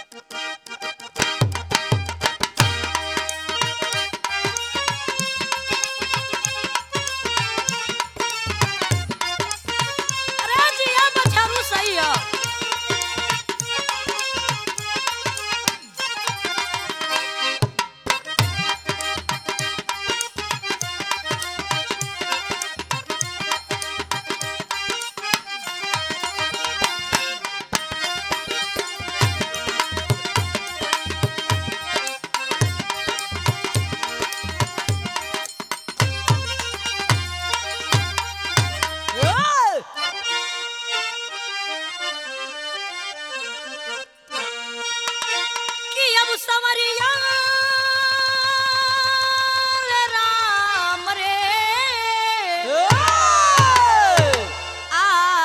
अरे जिया बछरू सही है कि अब संवरिया रे राम रे आ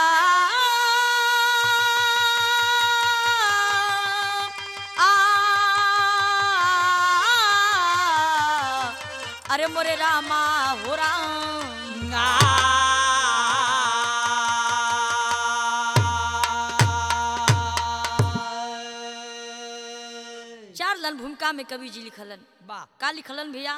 आ अरे मोरे रामा हो राम चार लन भूमिका में कवि जी लिखलन वाह का लिखलन भैया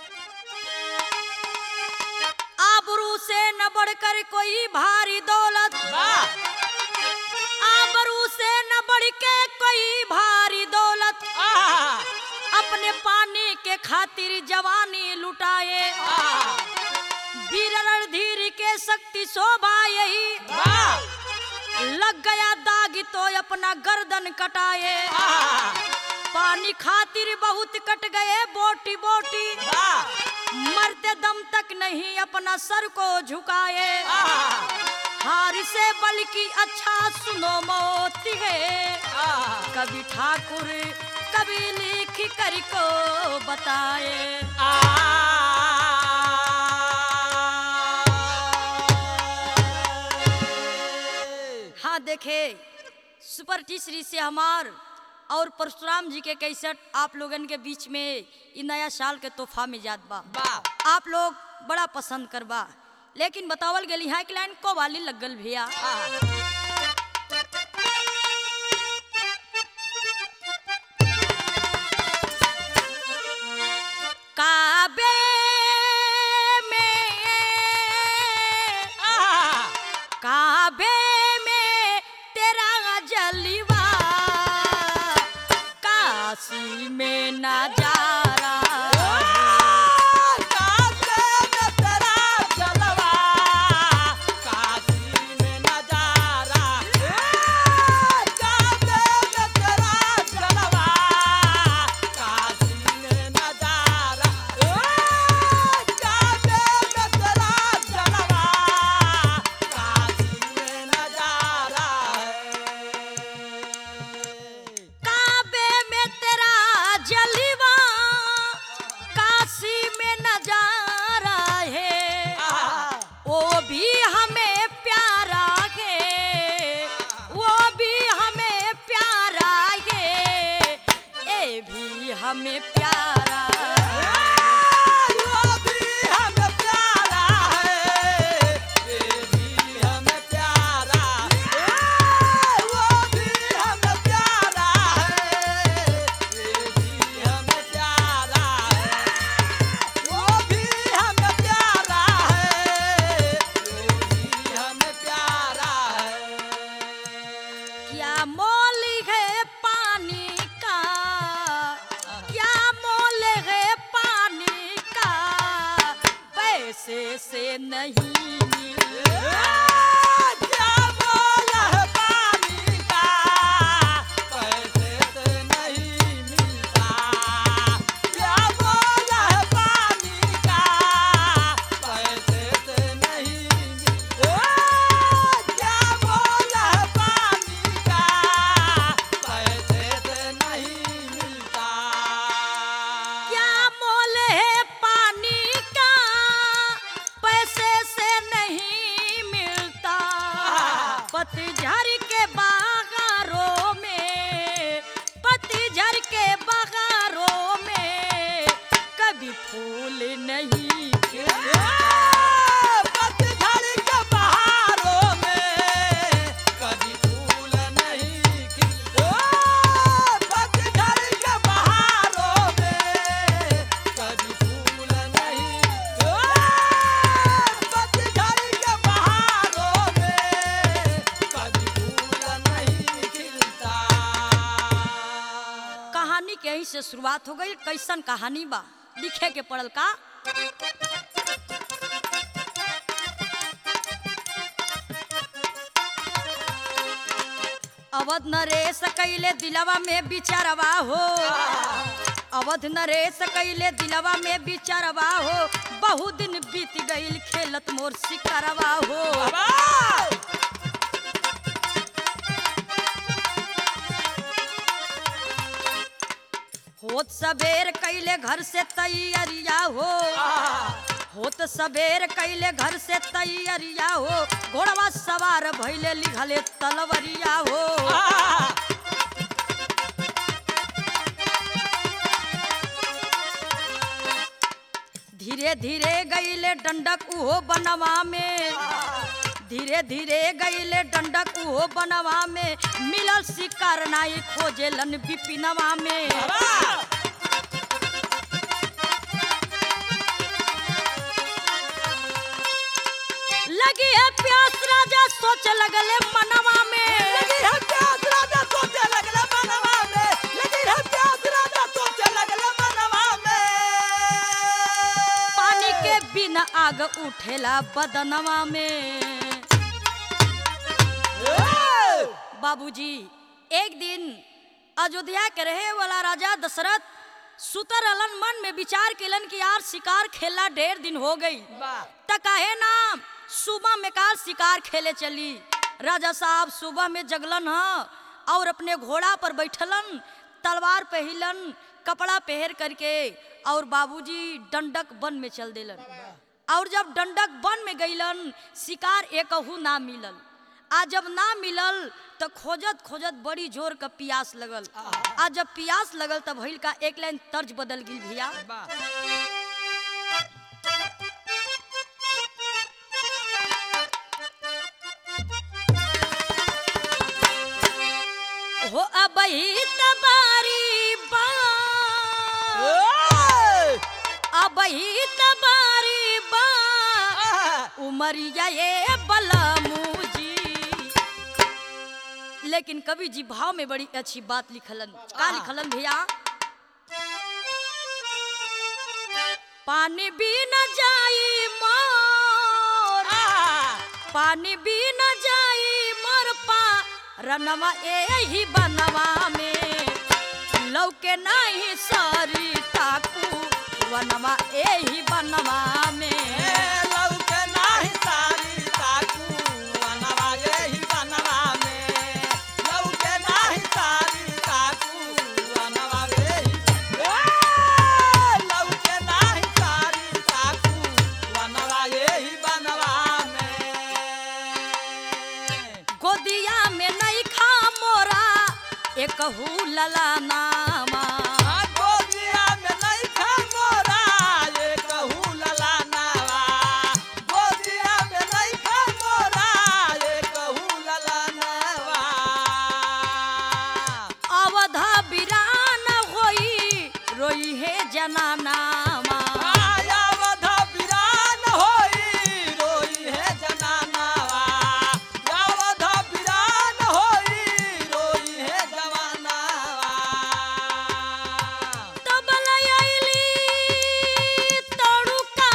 आबरू से न बढ़कर कोई भारी दौलत वाह आबरू से न बढ़ के कोई भारी दौलत आहा अपने पानी के खातिर जवानी लुटाए आहा वीर रणधीर के शक्ति शोभा यही वाह लग गया दाग तो अपना गर्दन कटाए आहा पानी खातिर बहुत कट गए बोटी बोटी वाह मरते दम तक नहीं अपना सर को झुकाए आहा हार से बल्कि अच्छा सुनो मोती है आहा कभी ठाकुर कभी लिख कर को बताए हाँ देखे सुपर टीसरी से हमार और परशुराम जी के कैसेट आप लोगन के बीच में इ नया साल के तोहफा में जात बा वाह आप लोग बड़ा पसंद करबा लेकिन बतावल गेली है कि लाइन को वाली लगल भैया काबे में काबे में तेरा जलवा काशी में नजारा काबे में तेरा जलवा काशी में नजारा है वो भी हमें प्यारा है वो भी हमें प्यारा है ये भी हमें प्यारा क्या मोल है पानी का क्या के यहीं से शुरुआत हो गई कैसन कहानी बा लिखे के पड़ल का अवध नरेश कैले दिलवा में बिचारवा हो अवध नरेश कैले दिलवा में बिचारवा हो बहुत दिन बीत गईल खेलत मोर शिकारवा हो बाबा होत सबेर कैले घर से तैयारिया हो होत सबेर कैले घर से तैयारिया हो घोड़वा सवार भैले लिखले तलवरिया हो धीरे धीरे गईले डंडक उहो बनवा में धीरे धीरे गईले डंडक उहो बनवा में मिलल शिकार नाई खोजेलन बिपिनवा में लगी है प्यास राजा सोच लगले मनवा में पानी के बिना आग उठेला बदनवा में बाबूजी एक दिन अयोध्या के रहे वाला राजा दशरथ सुतर अलन मन में विचार केलन कि यार शिकार खेला ढेर दिन हो गई त काहे ना सुबह में काल शिकार खेले चली राजा साहब सुबह में जगलन ह और अपने घोड़ा पर बैठलन तलवार पहिलन कपड़ा पहर करके और बाबूजी डंडक वन में चल देलन और जब डंडक वन में गईलन शिकार एकहू ना मिलल आ जब ना मिलल तो खोजत खोजत बड़ी जोर का प्यास लगल आ जब प्यास लगल तब भइल का एक लाइन तर्ज बदल गई भैया हो अबही तबारी बा अबही तबारी बा उमरिया ये बलमूजी लेकिन कवि जी भाव में बड़ी अच्छी बात लिखलन का लिखलन भैया पानी भी न जाई मोर पानी भी न जाई मोर पा रनवा एही बनवा में लौके नहीं सारी ताकू वनवा एही बनवा में गोदिया में नहीं खा मोरा एक लला नामा अवधा बिरान होई रोई है जनानामा तबल आइली तड़ुका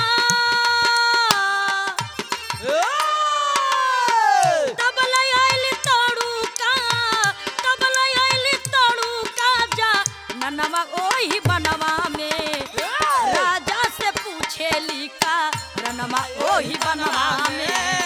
तबल आइली तड़ुका तबल आइली तड़ुका जा ननवा ओही बनवा में राजा से पूछे लिका रनवा ओही बनवा में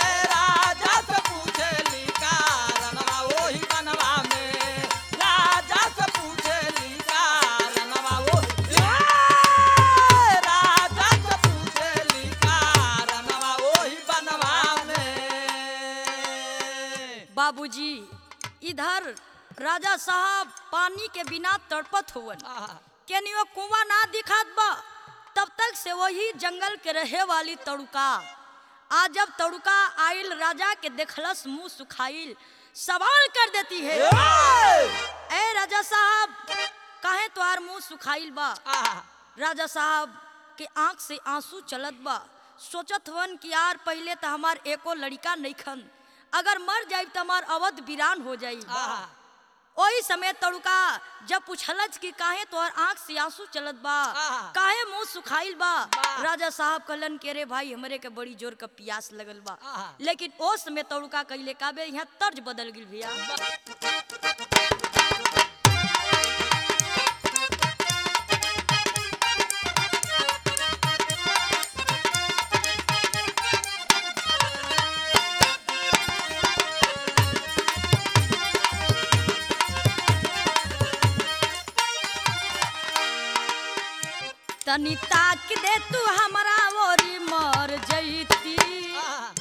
बाबूजी इधर राजा साहब पानी के बिना तड़पत हुवन केनियो कुआं ना दिखात बा तब तक से वही जंगल के रहे वाली तड़ुका आज जब तड़ुका आइल राजा के देखलस मुंह सुखाइल सवाल कर देती है ए राजा साहब काहे तोहार मुंह सुखाइल बा राजा साहब के आंख से आंसू चलत बा सोचत हवन कि यार पहले तो हमार एको लड़का नहीं खन अगर मर जाई तो हमार अवध वीरान हो जाई ओही समय तड़ुका जब पूछलच कि काहे तोहर आंख से आंसू चलत बा आहा। काहे मुंह सुखाइल बा बा। राजा साहब कहलन के रे भाई हमरे के बड़ी जोर का प्यास लगल बा आहा। लेकिन ओ समय तड़ुका कइले काबे यहाँ तर्ज बदल गिल भैया तनी ताक दे तू हमरा ओरी मर जईती आहा,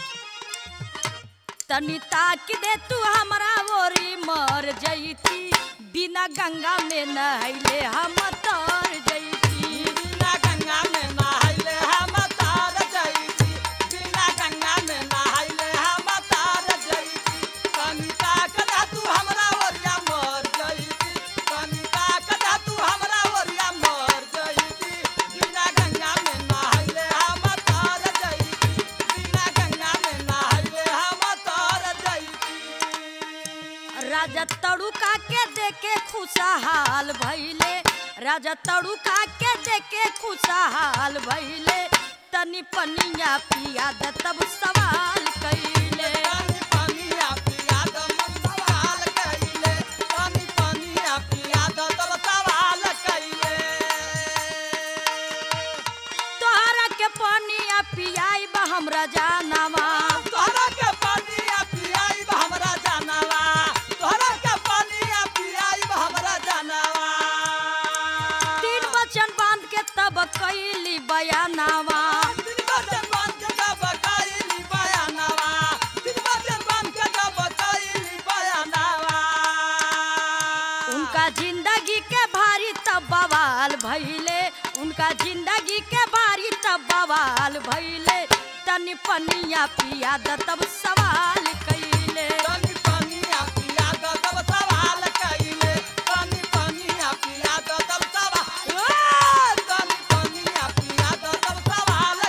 तनी ताक दे तू हमरा ओरी मर जईती बिना गंगा में नहैले हम तर जईती बिना गंगा में नहाइले हम तार जइती बिना गंगा में नहाइले हम तार जइती कनिता कदा तू हमरा ओरिया मर जइती कनिता कदा तू हमरा ओरिया मर जइती बिना गंगा में नहाइले हम तार जइती बिना गंगा में नहाइले हम तार जइती राजा तड़ुका के देखे खुशहाल भइले राजा तड़ुका के देखे खुशहाल भइले तनी पनिया पिया द तब सवाल कइले पानी पानिया पिया द मन सवाल कइले पानी पानिया पिया द तब सवाल कइले तोहरा के पनिया पियाई बा हमरा जानवा तोहरा के पानिया पियाई बा हमरा जानवा तोहरा के पानिया पियाई बा हमरा जानवा तीन वचन बांध के तब कइली बयानावा दिन बचन बांध के जब कइली बयानवा दिन बचन बांध के जब कइली बयानवा उनका जिंदगी के भारी तब बवाल भइले उनका जिंदगी के भारी तब बवाल भइले तनी पनिया पिया द तब सवाल कइले पानी पानिया पिया द तब सवाल कइले पानी पानिया पिया द तब सवाल ए, पानी पानिया पिया द तब सवाल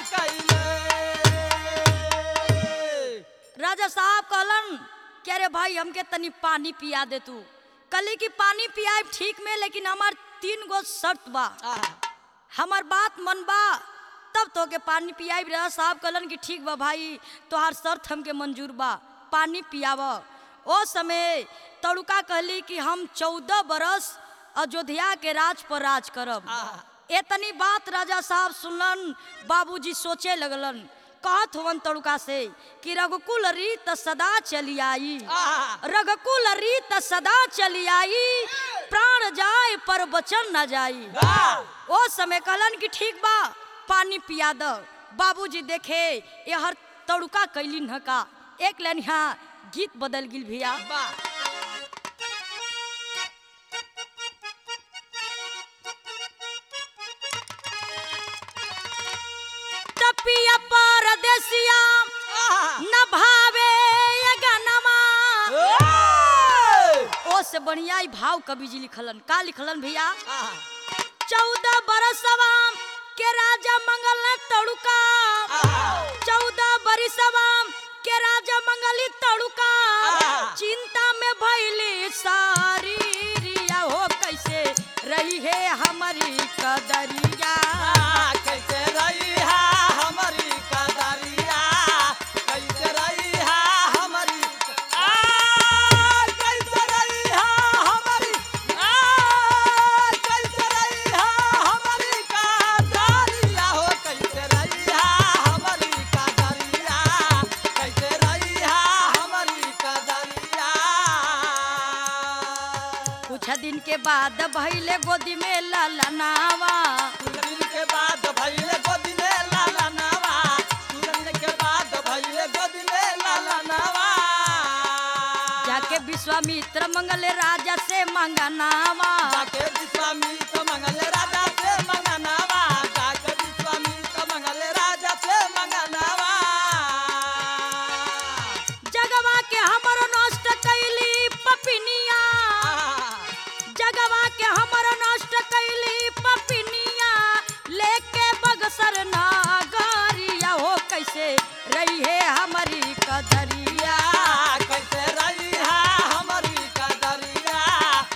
कइले राजा साहब कहलन कि अरे भाई हमके तनी पानी पिया दे तू कली की पानी पियाए ठीक में लेकिन हमार तीन गो शर्त बा आहा, हमार बात मन बा तब तो के पानी पियाई राजा साहब कहलन कि ठीक बा भाई तोहार शर्त हमके मंजूर बा पानी पियाव ओ समय तड़ुका कहली कि हम चौदह बरस अयोध्या के राज पर राज करब आहा। एतनी बात राजा साहब सुनलन बाबूजी सोचे लगलन कहत होवन तड़ुका से कि रघुकुल रीत सदा चली आई आहा, रघुकुल रीत सदा चली आई प्राण जाए पर वचन न जाई वाह, ओ समय कहलन कि ठीक बा पानी पिया द बाबूजी देखे ये हर तड़ुका कैलिन ह का एक लाइन यहाँ गीत बदल गिल भैया वाह, तपिया परदेसिया आहा, न भावे ये गनमा ए, ओ से बढ़िया ही भाव कवि जी लिखलन का लिखलन भैया आहा, चौदह बरसवा के राजा मंगल ने तड़ुका आहा, चौदह बरिसवा के राजा मंगली तड़ुका आहा। चिंता में भैली सारी रिया हो कैसे रही है हमारी कदरिया आ, कैसे रही है हमारी कदरिया कैसे रही है हमारी आ, कैसे रही है हमारी आ, कैसे रही है हमारी कदरिया हो कैसे रही है हमारी कदरिया कैसे रही है हमारी कदरिया कुछ दिन के बाद भैले गोदी में ललनावा दिन के बाद भइले गोदी में लाला नावा दिन के बाद भइले गोदी में लाला नावा जाके विश्वामित्र मंगल राजा से मंगनावा जाके विश्वामित्र मंगल राजा से मंगनावा जाके विश्वामित्र मंगल राजा से मंगनावा जगवा के हमर नष्ट कैली पपिनिया जगवा के हमर नष्ट कैली पपिनिया लेके बगसर नागरिया हो कैसे रही है हमारी कदरिया कैसे रही है हमारी कदरिया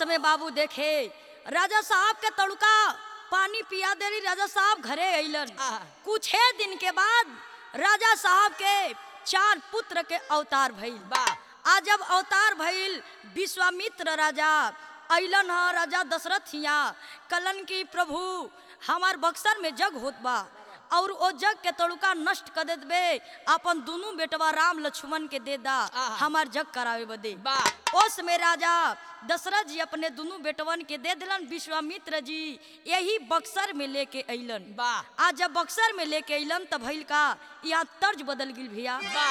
समय बाबू देखे राजा साहब के तड़का पानी पिया देली राजा साहब घरे अइलन आहा। कुछ दिन के बाद राजा साहब के चार पुत्र के अवतार भइल बा आ जब अवतार भइल विश्वामित्र राजा अइलन ह राजा दशरथ हिया कलन की प्रभु हमार बक्सर में जग होत बा और ओ जग के तड़ुका नष्ट कर देत बे अपन दोनों बेटवा राम लक्ष्मण के दे दा आहा। हमार जग करावे बदे बा उस में राजा दशरथ जी अपने दोनों बेटवन के दे दिलन विश्वामित्र जी यही बक्सर में लेके अइलन बा आज जब बक्सर में लेके अइलन तब भइल का यहाँ तर्ज बदल गिल भैया बा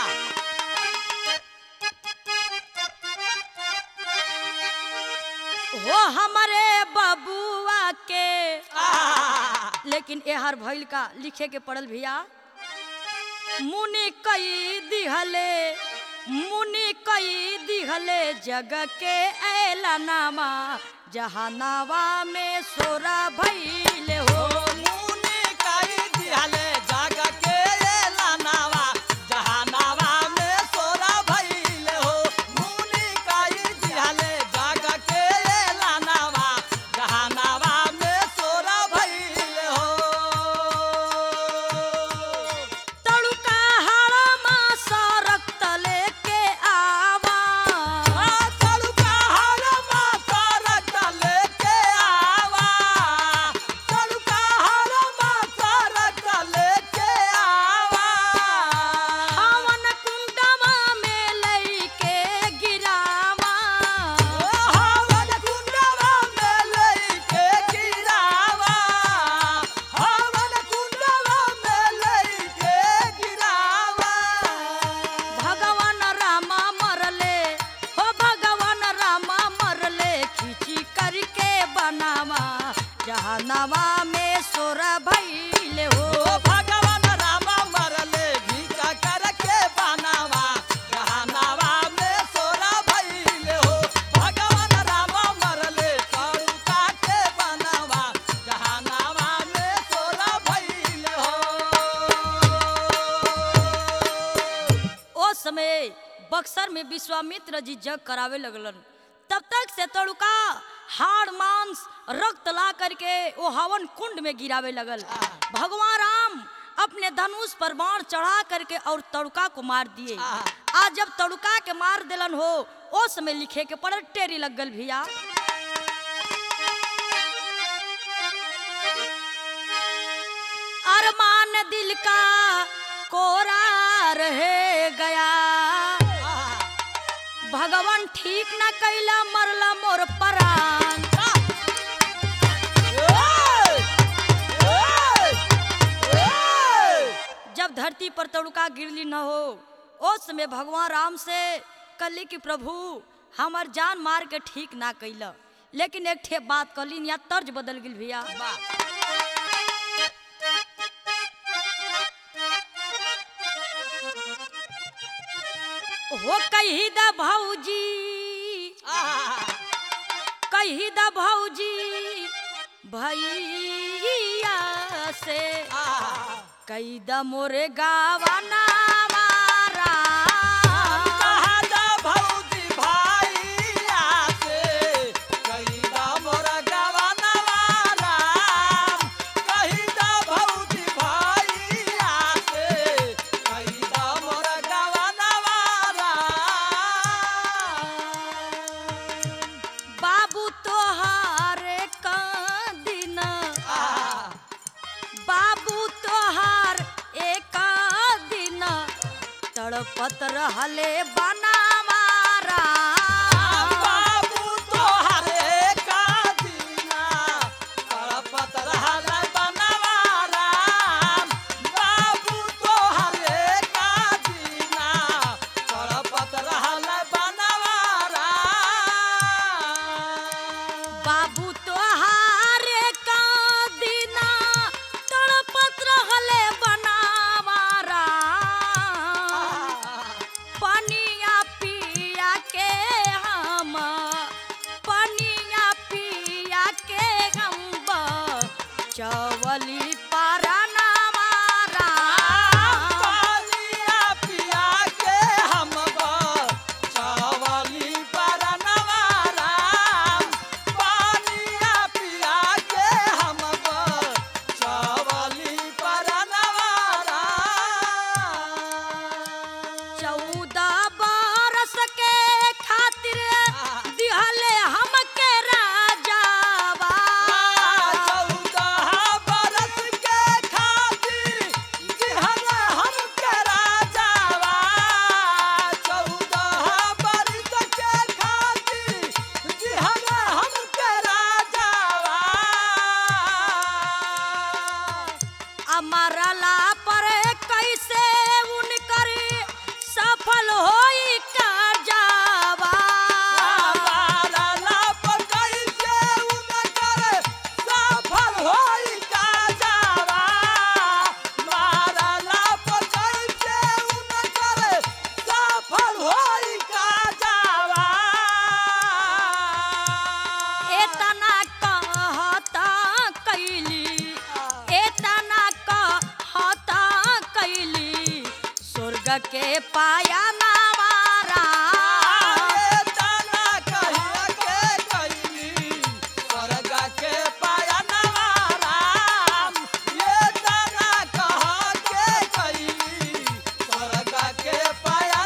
हो हमारे बबुआ के आहा। लेकिन एहर भइल का लिखे के पड़ल भैया मुनि कई दिहले मुनि कई दिहले जग के ऐलनामा जहानावा में सोरा भइल हो मुनि कई दिहले जग के एलानावा, जहानावा में सोरा भइल हो। मुनि कई दिहले जग के एलानावा, जहानावा में सोरा भइल हो। तड़ुका हड़मा सरक तले के आवा तड़ुका हरमा सरक लेके आवा तड़ुका हरमा सरक लेके आवा हवन कुंडवा में लइके गिरावा हवन कुंडवा में लइके गिरावा हवन कुंडवा में लइके गिरावा भगवान रामा मरले हो भगवान रामा मरले खींची करके बनावा जहानावा में सोर भइले हो ओ भगवान रामा मरले भिका करके बनावा जहानावा में सोरा भइले हो भगवान रामा मरले करुका के बनावा जहानावा में सोरा भइले हो ओ समय बक्सर में विश्वामित्र जी जग करावे लगलन तब तक से तड़ुका हाड़ मांस रक्त ला करके वो हवन कुंड में गिरावे लगल भगवान राम अपने धनुष पर बाण चढ़ा करके और तड़ुका को मार दिए आहा। आज जब तड़ुका के मार दिलन हो ओ समय लिखे के पड़ल टेरी लग गल भैया अरमान दिल का कोरा रह गया भगवान ठीक न कैला मरला मोर परान जब धरती पर तड़ुका गिरली न हो उस समय भगवान राम से कली कि प्रभु हमर जान मार के ठीक ना कैला लेकिन एक ठे बात कलीन या तर्ज बदल गिल भैया हो कही द भौजी कही द भौजी भैया से कई द मोरे गावाना मारा बाबू तोहारे दिन बाबू तोहार एक दिन तड़पत रहले बनावारा बाबू तोहरे का दीना तड़पत रहल बनवा राम बाबू तोहरे का दीना तड़पत रहल बनवा राम बाबू तोहारे का दिन तड़पत रहले बनावारा पनिया के पाया नावारा आए तना कहिया के कइली स्वर्ग के पाया नवाराम ये तना कहा के कइली स्वर्ग के पाया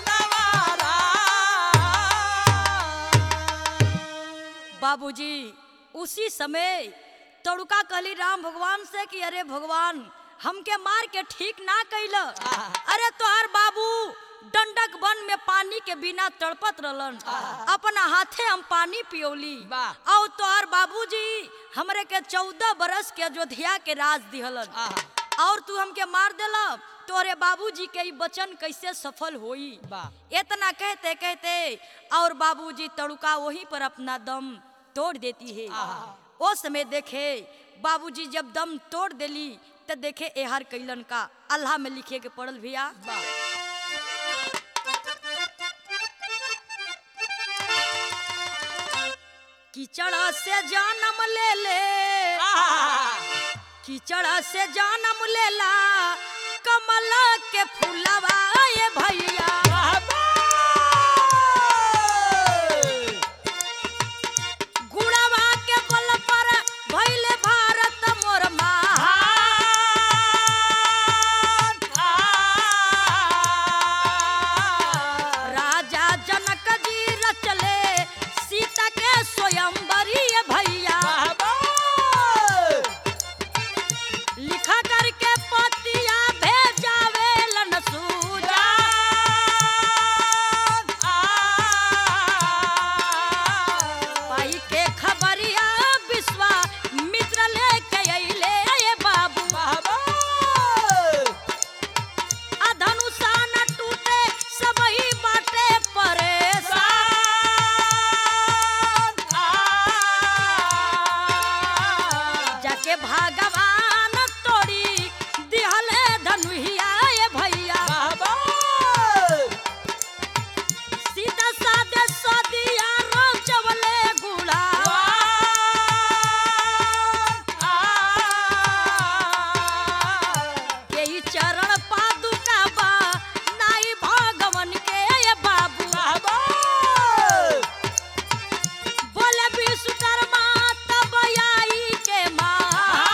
नवाराम बाबूजी उसी समय तड़ुका कहली राम भगवान से कि अरे भगवान हमके मार के ठीक ना कैल अरे तोहर बाबू डंडक वन में पानी के बिना तड़पत रहलन अपना हाथे हम पानी पियोली वाह। और तोहर बाबूजी हमरे के चौदह बरस के अयोध्या के राज दिहलन और तू हमके मार देला तोरे बाबूजी के ई वचन कैसे सफल होई वाह। इतना कहते कहते और बाबूजी तड़ुका वहीं पर अपना दम तोड़ देती है आहा। ओ समय देखे बाबूजी जब दम तोड़ देली तो देखे एहर कैलन का अल्लाह में लिखे के पड़ल भैया कीचड़ से जन्म ले ले कीचड़ से जन्म लेला कमला के फूलवा ये भैया गुड़वा के बल पर भइले भारत मोर माँ राजा जनक जी रचले सीता के स्वयंवरी ये भैया लिखा करके पतिया भेजावे लन सूजा पाई के खबरिया विश्वा मित्र लेके अइले ये बाबू आ धनुषा न टूटे सबही बाटे परेशान जाके भगवान तोड़ी दिहले धनुहिया ये भैया सीधा सादे सदिया रोचवले गुड़ा यही चरण पादुका बा नाई भगवन के ये बाबू बोले विश्वकर्मा तब आई के माँ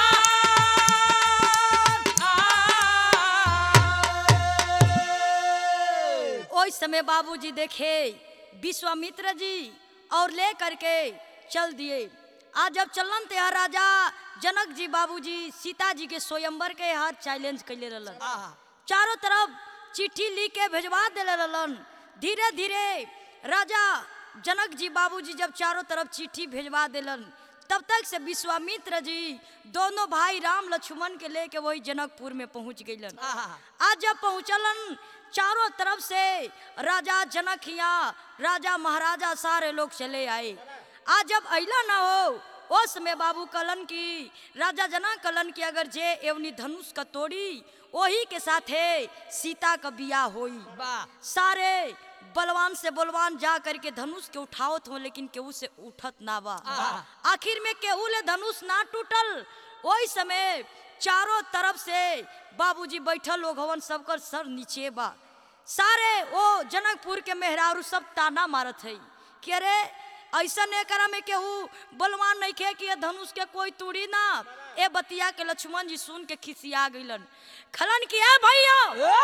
ओइ समय बाबूजी देखे विश्वामित्र जी और ले करके चल दिए आज जब चलन ते हर राजा जनक जी बाबूजी सीता जी के स्वयंवर के हर चैलेंज कैले रहलन चारों तरफ चिट्ठी लिख के भेजवा देले रहलन धीरे धीरे राजा जनक जी बाबूजी जब चारों तरफ चिट्ठी भेजवा देलन तब तक से विश्वामित्र जी दोनों भाई राम लक्ष्मण के लेके वही जनकपुर में पहुंच गइलन आज जब पहुंचलन चारों तरफ से राजा जनकिया राजा महाराजा सारे लोग चले आए आज जब अइला ना हो उस में बाबू कलन की राजा जना कलन की अगर जे एवनी धनुष का तोड़ी वही के साथे सीता का बिया होई सारे बलवान से बलवान जा करके धनुष के उठावत हो लेकिन केहू से उठत ना बा आहा। आखिर में केहू ले धनुष ना टूटल वही समय चारों तरफ से बाबूजी बैठल लोग हवन सबकर सर नीचे बा सारे वो जनकपुर के मेहरारू सब ताना मारत है कि अरे ऐसा नहीं करा में केहू बलवान नहीं खे कि ये धनुष के कोई तूड़ी ना ए बतिया के लक्ष्मण जी सुन के खिसिया गइलन खलन किया भैया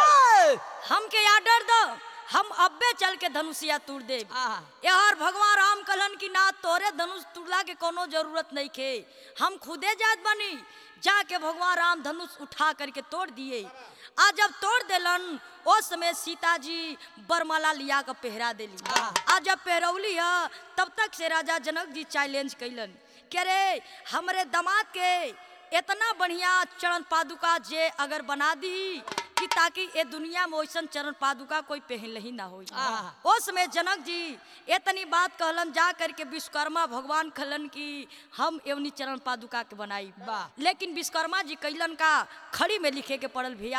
हमके आर्डर दो हम अब्बे चल के धनुषिया तोड़ दे आहा। यार भगवान राम कहलन कि ना तोरे धनुष तुड़ला के कोनो जरूरत नहीं खे हम खुदे जात बनी जाके भगवान राम धनुष उठा करके तोड़ दिए आ जब तोड़ देलन उस समय सीता जी बरमाला लिया के पहरा देली आहा। आ जब पहरौली है तब तक से राजा जनक जी चैलेंज कैलन के रे हमरे दामाद के इतना बढ़िया चरण पादुका जे अगर बना दी कि ताकि ए दुनिया में वैसन चरण पादुका कोई पहन ही ना होई आहा। उस समय जनक जी इतनी बात कहलन जा करके विश्वकर्मा भगवान कहलन कि हम एवनी चरण पादुका के बनाई वाह। लेकिन विश्वकर्मा जी कैलन का खड़ी में लिखे के पड़ल भैया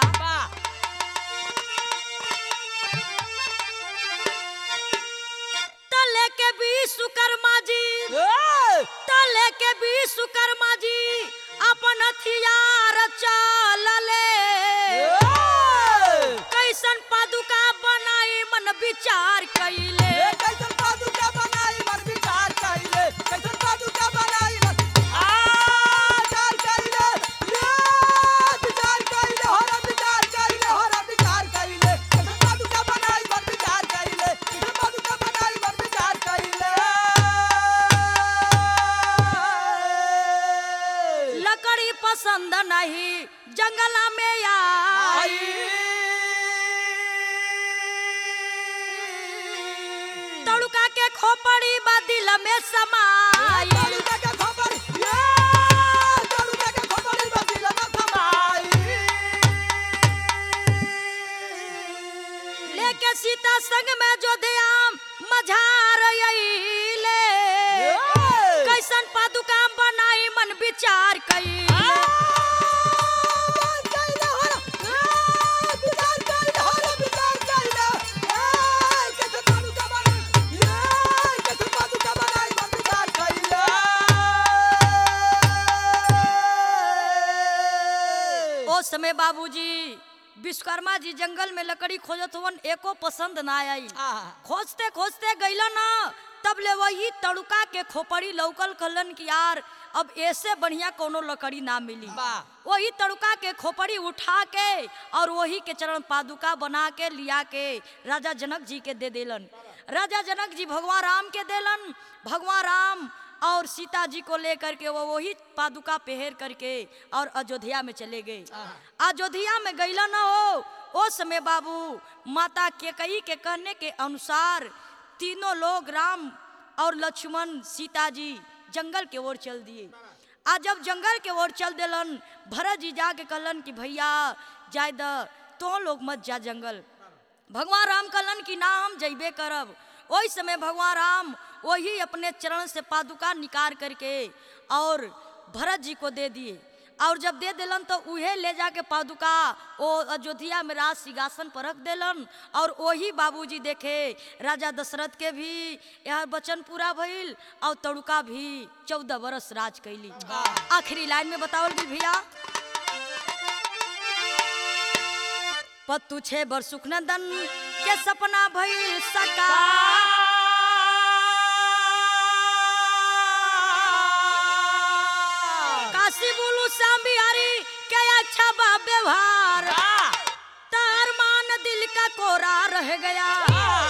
तले के विश्वकर्मा जी तले के विश्वकर्मा जी अपन हथियार चलले कैसन पादुका कैले ए कैसन पादुका बनाई मन विचार कइले कैसन पादुका बनाई मन आ विचार कइले ये विचार कइले होरा विचार कइले होरा विचार कइले कैसन पादुका बनाई मन विचार कइले कैसन पादुका बनाई मन विचार कइले लकड़ी पसंद नहीं जंगला में आई आई तड़ुका के खोपड़ी बा दिल में समाई तालुका के खबर ये तालुका के खबर ई बसिला न समाई लेके सीता संग में जोधियाम मझार अइले कैसन पादुका बनाई मन विचार कइले ओ समय बाबूजी विश्वकर्मा जी जंगल में लकड़ी खोजत हुवन एको पसंद ना आई खोजते खोजते गइलन ना तब ले वही तड़ुका के खोपड़ी लौकल कलन की यार अब ऐसे बढ़िया कोनो लकड़ी ना मिली वाह। वही तड़ुका के खोपड़ी उठा के और वही के चरण पादुका बना के लिया के राजा जनक जी के दे देलन राजा जनक जी भगवान राम के देलन भगवान राम और सीता जी को लेकर के वो वही पादुका पहर करके और अयोध्या में चले गए अयोध्या में गईला ना हो ओ समय बाबू माता केकई के कहने के अनुसार तीनों लोग राम और लक्ष्मण सीता जी जंगल के ओर चल दिए आ जब जंगल के ओर चल दिलन भरत जी जाके कहलन कि भैया जाय द तो लोग मत जा जंगल भगवान राम कहलन कि ना हम जइबे करब ओहि समय भगवान राम वही अपने चरण से पादुका निकाल करके और भरत जी को दे दिए और जब दे दिलन तो उहे ले जाके पादुका ओ अयोध्या में राज सिंहासन पर रख दिलन और वही बाबूजी देखे राजा दशरथ के भी यह वचन पूरा भइल और तड़ुका भी चौदह बरस राज कैली आखिरी लाइन में बतावल गेल भैया पत्तू छे बर सुखनंदन के सपना भइल सका काशी बोलू श्याम बिहारी के अच्छा बा व्यवहार तार मान दिल का कोरा रह गया